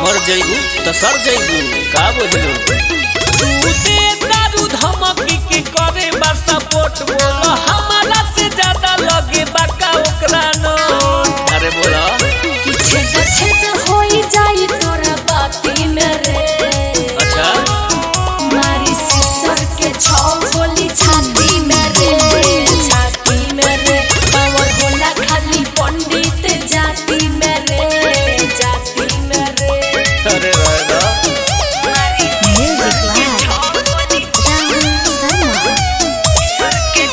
मर जइबू त सर जइबू का बुझलू तू दे दारू धमकी के करे बा सपोर्ट बोलो हमारा से ज्यादा लगे बाका ओकरा नो अरे बोला कि छेद छेद होई जाई तोरा बाती में रे अच्छा मारी सिसर के छौ गोली छाती में रे छाती में रे पावर होला खाली पंडित जाति में रे जाति में रे अरे रहेगा म्यूजिक लाइव राहुल शर्मा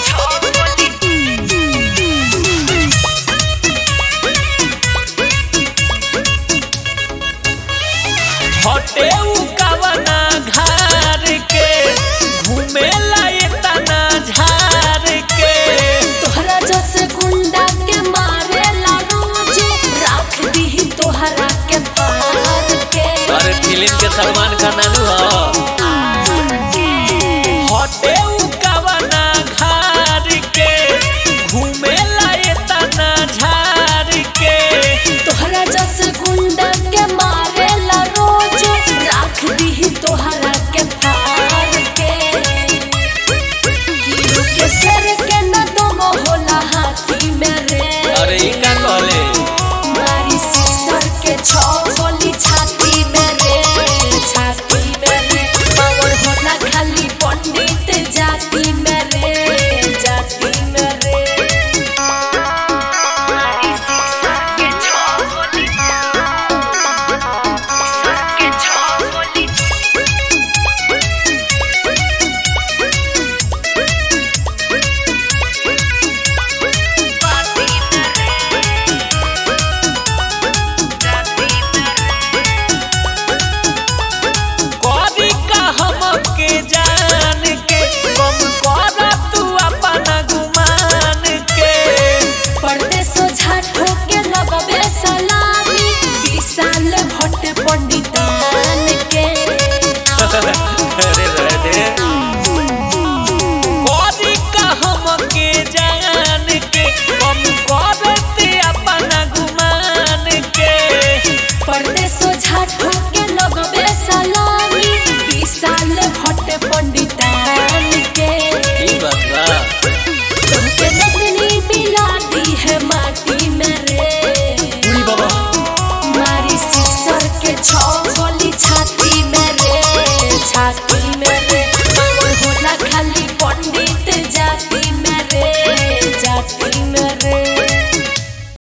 हटे उ कवना घर के घूमे लाए तना झार के तोहरा जस गुंडा के मारे ला रोज राख दी तोहरा के पार के अरे फिल्म के सलमान खान नानू ह हटे उ कवना घर के घूमे लाए तना झार के तोहरा जस गुंडा के मारे ला रोज राख दी तोहरा के पार के कीड़ू के सर के न दम होला हाथी में रे अरे ई का कहले मारी सिसर के छौ गोली छाती में रे छाती में रे पावर होला खाली पंडित जाति में रे जाति में रे मारी सिसर के छौ गोली सिसर के छौ गोली बाती में रे जाति में करी का हमके जान के कम कर तू अपना गुमान के पर्दे सोझा ठोके लगबे सलामी विशाल भट्ट पंडितान के अरे रहे दे करी का हमके जान के कम करते अपना गुमान के पर्दे सोझा ठोके लगबे सलामी